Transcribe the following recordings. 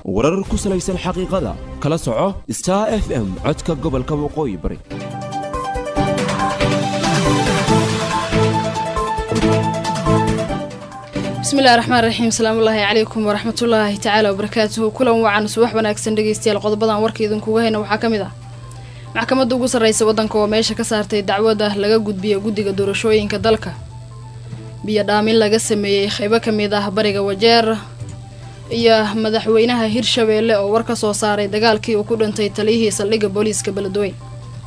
warar ku salaysan xaqiiqada kala soco star f m codka gobolka waqooyi bari bismillahi raxmaan raxiim salaamullaahi calaykum waraxmatullaahi tacaala wabarakaatuhu kulan wacan subax wanaagsan dhegeystayaal qodobadan warka idinkuga hayna waxaa ka mid ah maxkamadda ugu sarreysa waddanka oo meesha ka saartay dacwada laga gudbiya guddiga doorashooyinka dalka biyo dhaamin laga sameeyey qaybo ka mid ah bariga wajeer iyo madaxweynaha hirshabeelle oo war ka soo saaray dagaalkii uu ku dhintay taliyihii saldhigga booliiska beledweyne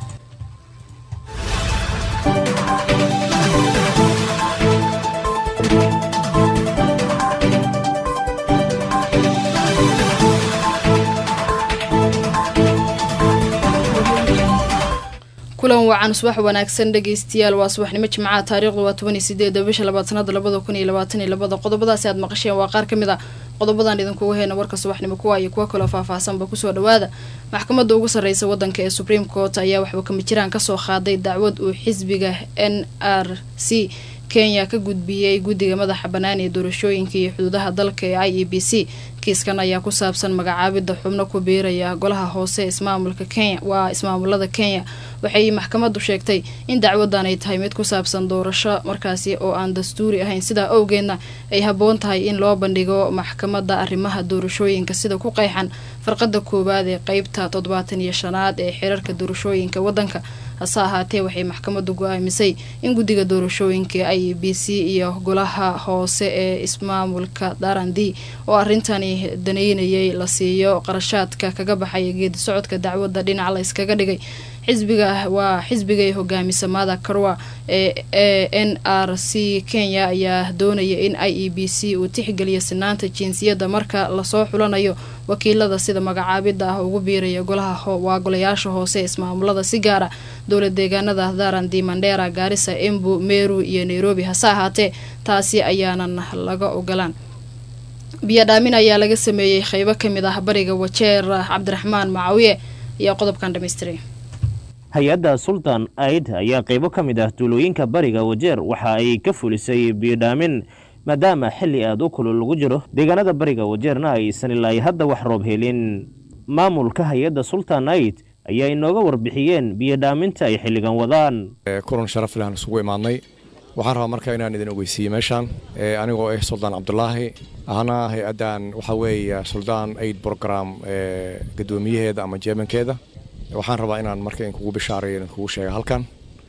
kulan wacan subax wanaagsan dhegeystayaal waa subaxnimo jimcaha taariikhdu waa tobaniyo sideeda bisha labaad sanada labada kun iyo labaatan iyo labada qodobadaasi aad maqasheen waa qaar ka mid a qodobadan idinkuga heyna warka subaxnimo kuwa iyo kuwa kaloo faahfaahsanba kusoo dhawaada maxkamadda ugu sarreysa waddanka ee supreme court ayaa waxba kama jiraan kasoo qaaday dacwad uu xisbiga n r c kenya ka gudbiyey guddiga madaxa bannaan ee doorashooyinka iyo xuduudaha dalka ee i e b c kiiskan ayaa ku saabsan magacaabidda xubno ku biiraya golaha hoose ismaamulka kenya waa ismaamulada kenya waxay maxkamaddu sheegtay in dacwadan ay tahay mid ku saabsan doorasho markaasi oo aan dastuuri ahayn sidaa owgeedna ay habboon tahay in loo bandhigo maxkamadda arrimaha doorashooyinka sida ku qeyxan farqada koowaad ee qeybta toddobaatan iyo shanaad ee xirarka doorashooyinka waddanka hase ahaatee waxay maxkamaddu go-aamisay in guddiga doorashooyinka i e b c iyo golaha hoose ee ismaamulka darandi oo arrintani daneynayay la siiyo qarashaadka kaga baxaya geedi socodka dacwadda dhinac la iskaga dhigay xisbiga waa xisbigay hogaamisa mada karwa ee e n r c kenya ayaa doonaya in i e b c uu tixgeliyo sinaanta jinsiyadda marka lasoo xulanayo wakiilada sida magacaabidda ah ugu biiraya golaha waa golayaasha hoose ismaamulada si gaara dowlad deegaanada darandi mandera gaarisa embu meru iyo nairobi hase ahaatee taasi ayaanan laga ogolaan biyo dhaamin ayaa laga sameeyey qeybo ka mid ah bariga wajeer cabdiraxmaan macawiye iyo qodobkan dhamaystiray hay-adda sultan aid ayaa qaybo ka mid ah duulooyinka bariga wajeer waxa ay ka fulisay biyodhaamin maadaama xilli aad u kulul lagu jiro deegaanada bariga wajeerna aysan ilaa hadda wax roob helin maamulka hay-adda sultan aid ayaa inooga warbixiyeen biyodhaaminta ay xilligan wadaan kulan sharaf lehan isugu imaadnay waxaan rabaa marka inaan idin ogeysiiye meeshaan anigoo ah suldaan cabdulaahi ahna hay-addan waxaa weeye suldaan aid brogram gadoomiyaheeda ama jeemankeeda waxaan rabaa inaan marka inkugu bishaaray idinkugu sheega halkan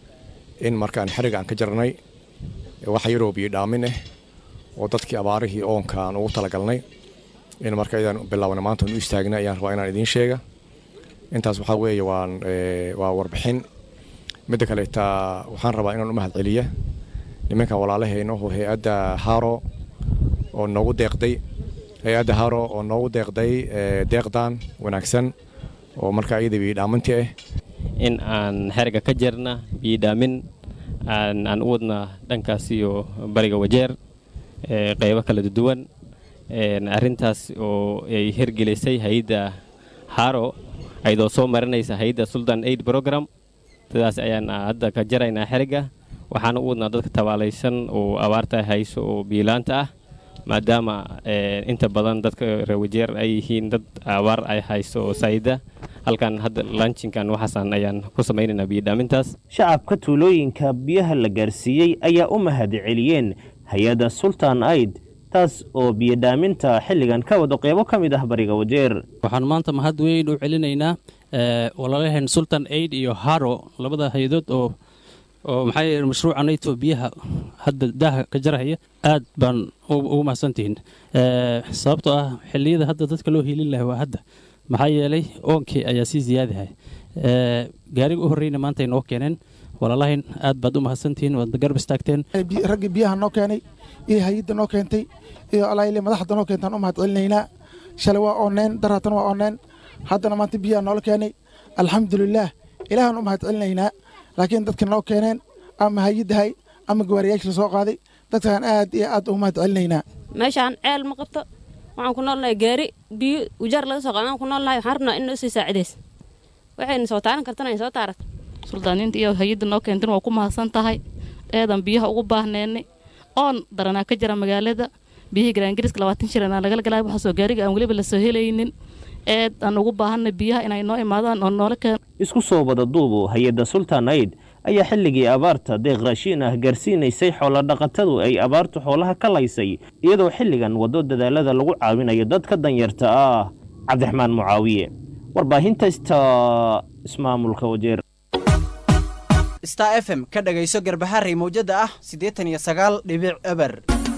in markaan xeriga aan ka jarnay wax yaroo biyo dhaamin ah oo dadkii abaarihii oonka aan ugu talagalnay in marka idaan bilaabna maanta u istaagna ayaan rabaa inaan idiin sheega intaas waxaa weeye waan waa warbixin midda kaleeta waxaan rabaa inaan u mahad celiya nimanka walaalahayno oo hay-adda haro oo noogu deeqday hay-adda haro oo noogu deeqday deeqdan wanaagsan oo markaa iyada biyodhaaminti ah in aan xeriga ka jirna biyodhaamin aan u wadna dhankaas iyo bariga wajeer qeybo kala duwan arintaas oo ay hergelisay hay-adda haro ayadoo soo marinaysa hay-adda sultan aid program sidaas ayaan hadda ka jaraynaa xeriga waxaana u wadnaa dadka tabaalaysan oo abaarta hayso oo biyolaanta ah maadaama inta badan dadka reewajeer ay yihiin dad abaar ay hayso oo saayida halkan hadda lanchinkan waxaasan ayaan ku samaynaynaa biyodhaamintaas shacabka tuulooyinka biyaha la gaarsiiyey ayaa u mahad celiyeen hay-adda sultan aid taas oo biyodhaaminta xilligan ka wado qeybo ka mid ah bariga wajeer waxaan maanta mahad weyn u celinaynaa walaalaheen sultan aid iyo haro labada hay-adood oo oo maxaa mashruuca nato biyaha hadda daaha ka jarahaya aad baan ugu mahadsantihiin sababtoo ah xilliyada hadda dadka loo hiilin laha waa hadda maxaa yeelay oonkii ayaa sii ziyaadahay gaariga u horreyna maanta ay noo keeneen walaalahayn aad baad u mahadsantihiin waad garab istaagteen raggii biyaha noo keenay iyo hay-adda noo keentay iyo alayle madaxda noo keentaan u mahad celinaynaa shalay waa oonneen daraatan waa oonneen haddana maanta biyaha noola keenay alxamdulilaah ilaahaan u mahad celinaynaa laakiin dadka noo keeneen ama hay-addahay ama gawaariyaasha soo qaaday dadkaan aad iyo aad ugu mahad celinaynaa meeshaan ceel ma qabto waxaan ku noolnahay gaari biyo ujaar laga soo qaadaan ku noolnahay waxaan rabnaa in noo sii saacidays waxayna soo taaran kartana soo taarat suldaaniinta iyo hay-adda noo keentan waa ku mahadsan tahay eedan biyaha ugu baahneennay oon daranaa ka jira magaalada biyihii garaangariska labaatan shilin aan lagala galay waxaasoo gaariga aan weliba lasoo helaynin eed aan ugu baahanna biyaha inay noo imaadaan oo noola keen isku soo wada duubu hay-adda sultan aid ayaa xilligii abaarta deeq raashiin ah gaarsiinaysay xoolodhaqatadu ay abaartu xoolaha ka laysay iyadoo xilligan waddo dadaalada lagu caawinayo dadka danyarta ah cabdiraxmaan mucaawiye warbaahinta sta ismaamulka wajeer star f m ka dhagayso garbaharey mawjada ah siddeetan iyo sagaal dhibic eber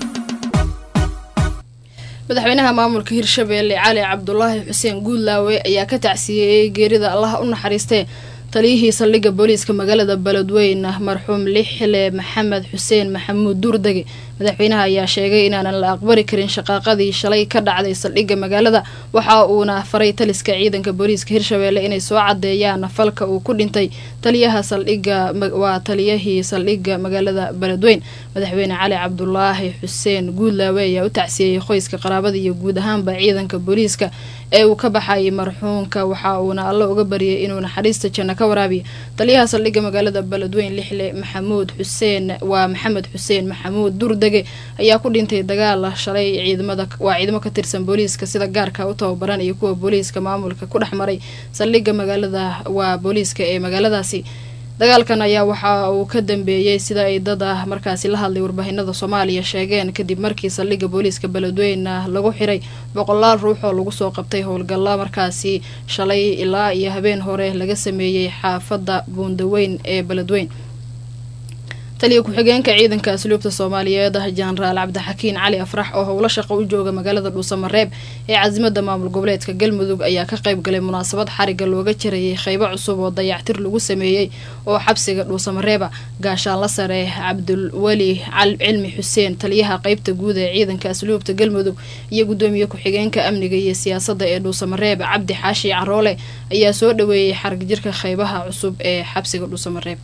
madaxweynaha maamulka hirshabeelle cali cabdulaahi xuseen guudlaawe ayaa ka tacsiyeeyey geerida allaha u naxariistee taliyihii saldhigga booliiska magaalada beledweyne marxuum lixle maxamed xuseen maxamuud duurdege madaxweynaha ayaa sheegay inaanan la aqbali karin shaqaaqadii shalay ka dhacday saldhigga magaalada waxa uuna faray taliska ciidanka booliiska hirshabeelle inay soo cadeeyaan falka uu ku dhintay taliyaha saldhigga waa taliyahii saldhigga magaalada beledweyn madaxweyne cali cabdulaahi xuseen guudlaawe ayaa u tacsiyeeyey qoyska qaraabada iyo guud ahaanba ciidanka booliiska ee uu ka baxayay marxuumka waxa uuna alla uga baryay inuu naxariista janno ka waraabiyo taliyaha saldhigga magaalada beledweyn lixle maxamuud xuseen waa maxamed xuseen maxamuud durdege ayaa ku dhintay dagaal shalay ciidamada waa ciidamo ka tirsan booliiska sida gaarka u tababaran iyo kuwa booliiska maamulka ku dhex maray saldhigga magaalada waa booliiska ee magaaladaasi dagaalkan ayaa waxa uu ka dambeeyey sida ay dad ah markaasi la hadlay warbaahinada soomaaliya sheegeen kadib markii saldhigga booliiska beledweyne lagu xiray boqolaal ruux oo lagu soo qabtay howlgalla markaasi shalay ilaa iyo habeen hore laga sameeyey xaafadda buundaweyn ee beledweyn taliya ku-xigeenka ciidanka asluubta soomaaliyeed jenaraal cabdixakiin cali afrax oo howlo shaqo u jooga magaalada dhuusamareeb ee casimada maamul goboleedka galmudug ayaa ka qayb galay munaasabad xariga looga jarayay qeybo cusub oo dayactir lagu sameeyey oo xabsiga dhuusamareeba gaashaanla sare cabdulweli cilmi xuseen taliyaha qeybta guud ee ciidanka asluubta galmudug iyo gudoomiye ku-xigeenka amniga iyo siyaasadda ee dhuusamareeb cabdi xaashi caroole ayaa soo dhaweeyey xarig jirka qeybaha cusub ee xabsiga dhuusamareeb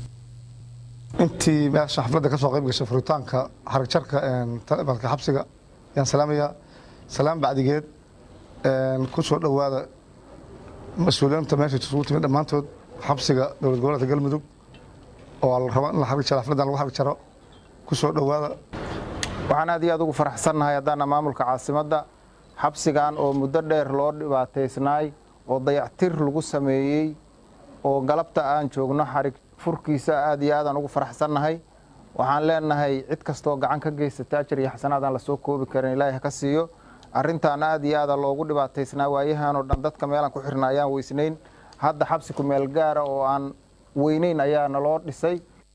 intii meesha xafladda ka soo qayb gashay furitaanka xaragjarka talibalka xabsiga ayaan salaamayaa salaam bacdigeed ku soo dhowaada mas-uuliyiinta meesha isugu timid dhammaantood xabsiga dowlad goboleedka galmudug oo la rabo in la xarig jaro xafladdan lagu xarig jaro ku soo dhowaada waxaan aad iyo aad ugu faraxsannahay haddaana maamulka caasimadda xabsigan oo muddo dheer loo dhibaataysnaay oo dayactir lagu sameeyey oo galabta aan joogno xarig furkiisa aad iyo aadaan ugu faraxsannahay waxaan leenahay cid kastoo gacan ka geysata ajar iyo xasanaadaan lasoo koobi karin ilaahi ha ka siiyo arrintaan aad iyo aada loogu dhibaataysnaa waayahanoo dhan dadka meelaan ku xirna ayaan weysnayn hadda xabsi ku meel gaara oo aan weynayn ayaa naloo dhisay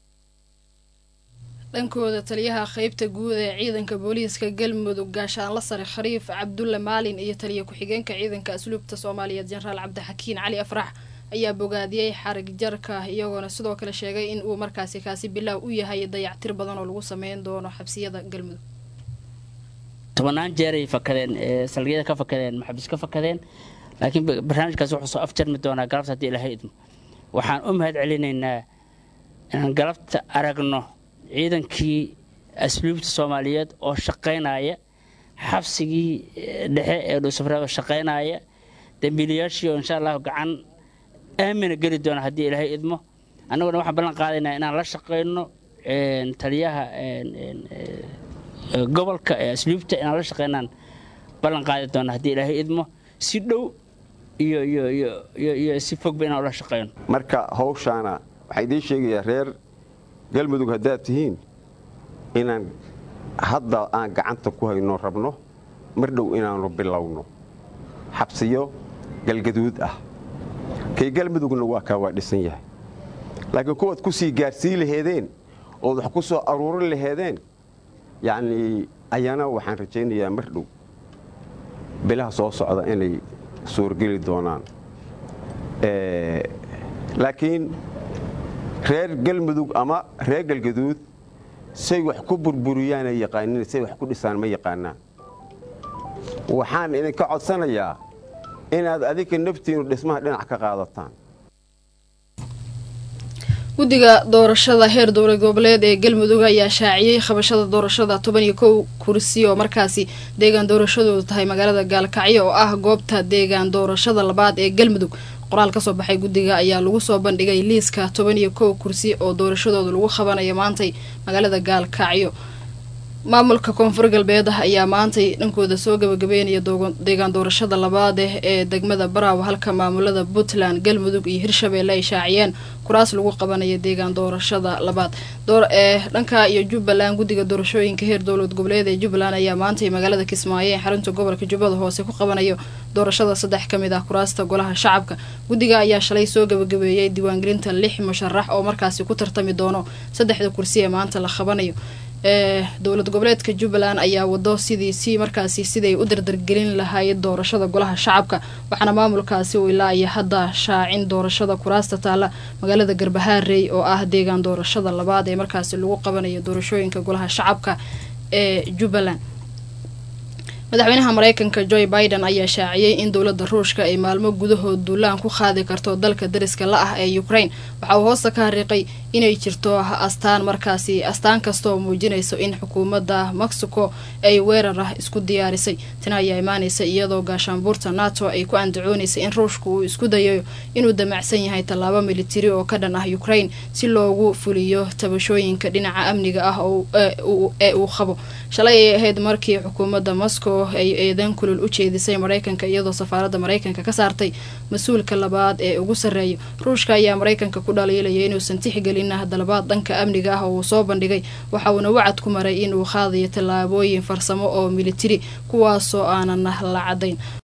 dhankooda taliyaha qeybta guud ee ciidanka booliiska galmudug gaashaanla sare khariif cabdulle maalin iyo taliya ku-xigeenka ciidanka asluubta soomaaliyeed jenaraal cabdixakiin cali afrax ayaa bogaadiyey xarig jarka iyagoona sidoo kale sheegay in uu markaasi kaasi bilaaw u yahay dayactir badan oo lagu sameyn doono xabsiyada galmudug tobannaan jeeray fakadeen saldhigyada ka fakadeen maxabis ka fakadeen laakiin barnaamijkaas wuxuu soo afjarmi doonaa galabta haddii ilahay idmo waxaan u mahad celinaynaa inaan galabta aragno ciidankii asluubta soomaaliyeed oo shaqaynaya xabsigii dhexe ee dhuusafreeba shaqaynaya dambiilayaashii oo insha allahu gacan aamina geli doona haddii ilaahay idmo annaguna waxaan ballan qaadaynaa inaan la shaqayno taliyaha gobolka ee asluubta inaan la shaqaynaan ballan qaadi doona haddii ilaahay idmo si dhow iyo iyo iyo iyo iyo si fogba inaan ula shaqayno marka hawshaana waxaa idiin sheegayaa reer galmudug haddaad tihiin inaan hadda aan gacanta ku hayno rabno mar dhow inaannu bilowno xabsiyo galgaduud ah kay galmudugna waa kaa waa dhisan yahay laakiin kuwaad ku sii gaarsii laheedeen ood wax ku soo aruurin laheedeen yacnii ayana waxaan rajaynayaa mar dhow bilaha soo socda inay suurgeli doonaan laakiin reer galmudug ama reer galgaduud say wax ku burburiyaanay yaqaanin say wax ku dhisaan ma yaqaanaan waxaan idinka codsanayaa inaad adinka naftiinu dhismaha dhinac ka qaadataan guddiga doorashada heer dowlad goboleed ee galmudug ayaa shaaciyey qabashada doorashada toban iyo kow kursi oo markaasi deegaan doorashadoodu tahay magaalada gaalkacyo oo ah goobta deegaan doorashada labaad ee galmudug qoraal kasoo baxay guddiga ayaa lagu soo bandhigay liiska toban iyo kow kursi oo doorashadooda lagu qabanayo maantay magaalada gaalkacyo maamulka koonfur galbeed ayaa maantay dhankooda soo gabagabeynaya deegaan doorashada labaad eh ee degmada baraaw halka maamulada puntland galmudug iyo hirshabeelle ay shaaciyeen kuraas lagu qabanayo deegaan doorashada labaad ee dhanka iyo jubbaland guddiga doorashooyinka heer dowlad goboleed ee jubbaland ayaa maantay magaalada kismaayo ee xarunta gobolka jubbada hoose ku qabanayo doorashada saddex ka mid ah kuraasta golaha shacabka guddiga ayaa shalay soo gabagabeeyey diiwaangelinta lix musharax oo markaasi ku tartami doono saddexda kursi ee maanta la qabanayo ee dowlad goboleedka jubbaland ayaa wado sidii si markaasi siday u dardargelin lahaayeen doorashada golaha shacabka waxaana maamulkaasi uu ilaa iyo hadda shaacin doorashada kuraasta taalla magaalada garbahaarey oo ah deegaan doorashada labaad ee markaasi lagu qabanayo doorashooyinka golaha shacabka ee jubbaland madaxweynaha mareykanka joe biden ayaa shaaciyey in dowladda ruushka ay maalmo gudahood duulaan ku qaadi karto dalka dariska la ah ee ukraine waxa uu hoosta ka hariiqay inay jirto astaan markaasi astaan kastaoo muujinayso in xukuumadda mexico ay weerar ah isku diyaarisay tani ayaa imaanaysa iyadoo gaashaanbuurta nato ay ku andacoonaysay in ruushka uu isku dayayo inuu damacsan yahay tallaabo militari oo ka dhan ah ukraine si loogu fuliyo tabashooyinka dhinaca amniga ah ee uu qabo shalay ay ahayd markii xukuumadda moscow ay eedan kulul u jeedisay mareykanka iyadoo safaaradda mareykanka ka saartay mas-uulka labaad ee ugu sarreeya ruushka ayaa mareykanka ku dhaliilaya inuusan tixgelin dalabaad dhanka amniga ah oo uu soo bandhigay waxa uuna wacad ku maray inuu qaadayo tallaabooyin farsamo oo militari kuwaasoo aanan la cadayn